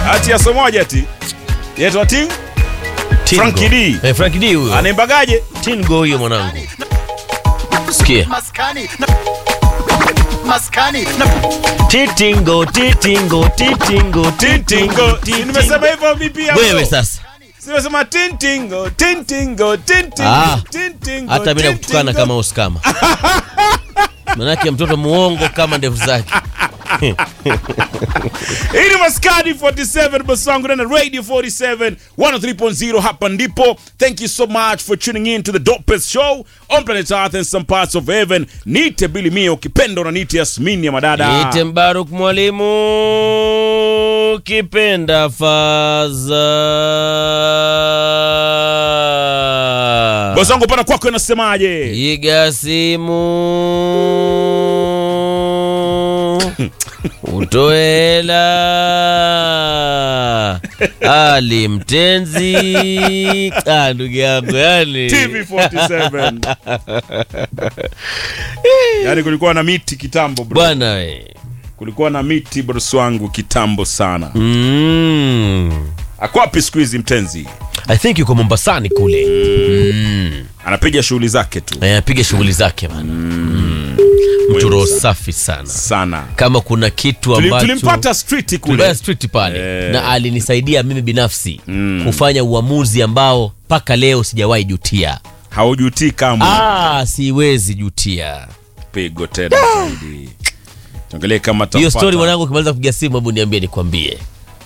ati ya somoja ati yetwa ting Tingo. Frankie D. Eh, Frankie D huyo. anaimbagaje Tingo huyo mwanangu. Sikia. maskani na maskani na Titingo, titingo, titingo, titingo, tintingo nimesema hivyo vipi hapo? Wewe sasa. Simesema tintingo tintingo tintingo Ah, tintingo Hata mimi nakutukana tintingo. kama uskama. Manake mtoto muongo kama ndevu zake. Hii ni Maskani 47 boss wangu na Radio 47 103.0 hapa ndipo. Thank you so much for tuning in to the dopest show on planet Earth and some parts of heaven. Nite Billy Mio ukipenda na nite Yasmini ya madada. Niite Mbaruk mwalimu kipenda faza. Boss wangu pana kwako inasemaje? Piga simu utoe hela Ali Mtenzi. Ah, ndugu yangu yani TV 47. Yaani kulikuwa na miti kitambo bro. bwana we. Kulikuwa na miti boss wangu kitambo sana. Mm. Akwapi siku hizi mtenzi? I think yuko Mombasani kule mm. Anapiga shughuli zake tu Eh, Apiga shughuli zake bana mm. Mtu roho safi sana sana. kama kuna kitu Tulim- ambacho Tulimpata street Tulibaya kule. street pale Eh. na alinisaidia mimi binafsi kufanya uamuzi ambao mpaka leo sijawahi jutia. Haujutii kamwe. Ah, siwezi jutia. pigo tena zaidi. Tuangalie kama Hiyo tampata. story mwanangu, ukimaliza kupiga simu, hebu niambie nikwambie.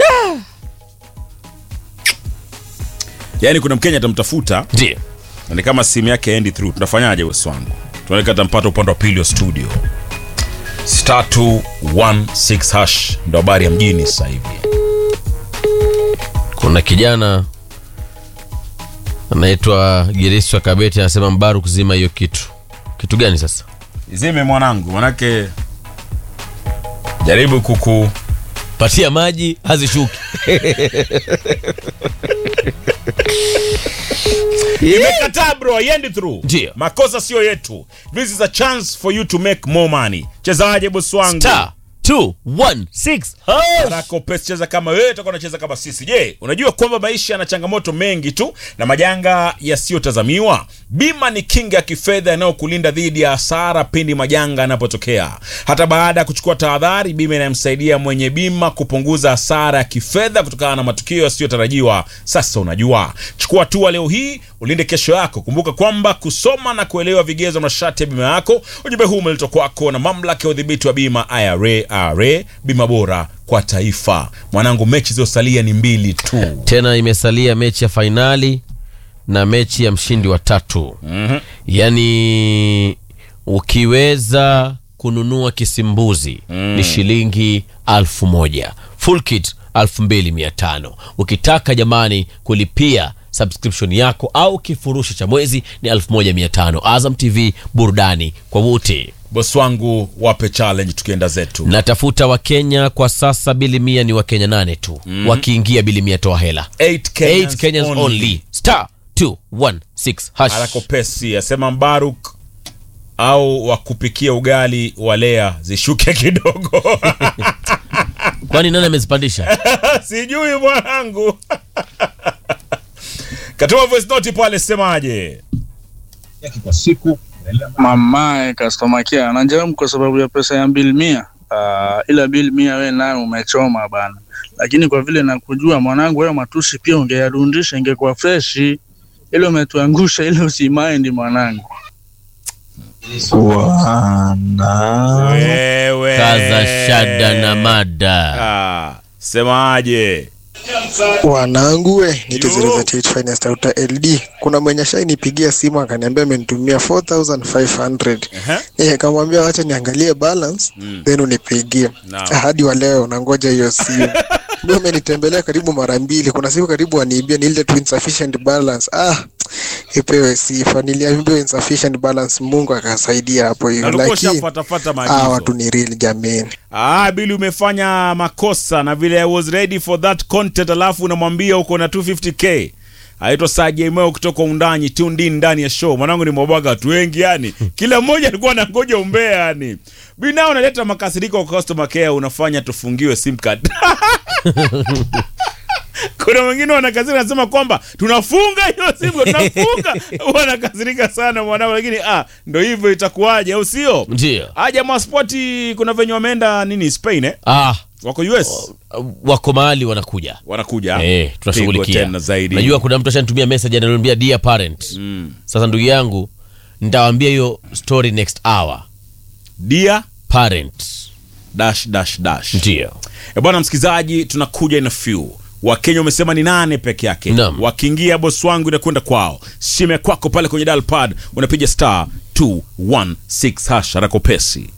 Yaani kuna Mkenya atamtafuta Ndio. na ni kama simu yake endi through. Tunafanyaje bosi wangu? Tunaelekea tampata upande wa pili wa studio. Star 216 hash ndo habari ya mjini sasa hivi. Kuna kijana anaitwa Geriswa Kabeti anasema Mbaru kuzima hiyo kitu. Kitu gani sasa? Izime mwanangu, manake jaribu kuku Patia maji hazishuki. imekataa bro, haiendi through. Ndio. Makosa sio yetu. This is a chance for you to make more money. Chezaje bosi wangu? Star 216 hash. Rako Pes cheza kama wewe utakuwa unacheza kama sisi. Je, unajua kwamba maisha yana changamoto mengi tu na majanga yasiyotazamiwa? Bima ni kinga ya kifedha inayokulinda dhidi ya hasara pindi majanga yanapotokea. Hata baada ya kuchukua tahadhari, bima inamsaidia mwenye bima kupunguza hasara ya kifedha kutokana na matukio yasiyotarajiwa. Sasa unajua, chukua hatua leo hii, ulinde kesho yako. Kumbuka kwamba kusoma na kuelewa vigezo na masharti ya bima yako. Ujumbe huu umeletwa kwako na mamlaka ya udhibiti wa bima IRA. IRA, bima bora kwa taifa. Mwanangu, mechi zilizosalia ni mbili tu. Tena imesalia mechi ya fainali na mechi ya mshindi wa tatu. Mhm. Yaani ukiweza kununua kisimbuzi ni shilingi alfu moja full kit alfu mbili mia tano ukitaka jamani kulipia subscription yako au kifurushi cha mwezi ni alfu moja mia tano azam tv burudani kwa wote Boss wangu, wape challenge tukienda zetu. natafuta wakenya kwa sasa bili mia ni wakenya nane tu wakiingia bili mia toa hela Eight 8 Kenyans kenyans only. only star 216 hash Harako Pesi asema Mbaruk au wakupikia ugali wa lea zishuke kidogo. kwani nani amezipandisha Sijui mwanangu. Katuma voice note pale, semaje? kwa siku mamae customer care anajaribu kwa sababu ya pesa ya bill mia uh, ila bill mia we nayo umechoma bana lakini kwa vile nakujua mwanangu wewe matusi pia ungeyarundisha ingekuwa freshi ile umetuangusha ile usimaindi mwanangu Wewe. kaza shada na mada Ah, semaje? Wanangu we nite Yo. 038 finest outer LD. Kuna mwenye shainipigia simu akaniambia amenitumia 4500 Ehe. eh, nikamwambia wacha niangalie balance then unipigie. Naam. Hadi wa leo nangoja hiyo simu. Ndio amenitembelea karibu mara mbili. Kuna siku karibu aniibia ni ile tu insufficient balance. Ah, ipewe sifa. Niliambiwa insufficient balance, Mungu akasaidia hapo hiyo, Alikuwa lakini ushafuatafuata ah, maagizo. watu ni real jameni. Ah, Bili umefanya makosa na vile I was ready for that content, alafu unamwambia uko na 250k. Aitwa Saje Moyo kutoka Undanyi tuned in ndani ya show. Mwanangu ni mwabwaga watu wengi yani. Kila mmoja alikuwa anangoja umbea yani. Bina unaleta makasiriko kwa customer care unafanya tufungiwe sim card. kuna wengine wanakazirika nasema kwamba tunafunga hiyo simu tunafunga wanakasirika sana mwanao lakini ah, ndo hivyo itakuwaje au sio ndio ah, jamaa spoti kuna venye wameenda nini spain eh? ah, wako us wako mahali wanakuja wanakuja Eh, Pigwa tunashughulikia tena zaidi najua kuna mtu ashanitumia message ananiambia dear parent mm. sasa ndugu yangu nitawaambia hiyo story next hour dia parent dash dash dash ndio E bwana msikilizaji, tunakuja in a few. Wakenya wamesema ni nane peke yake. Naam. Wakiingia boss wangu inakwenda kwao. Simu ya kwako pale kwenye dial pad unapiga star 216 hash haraka upesi.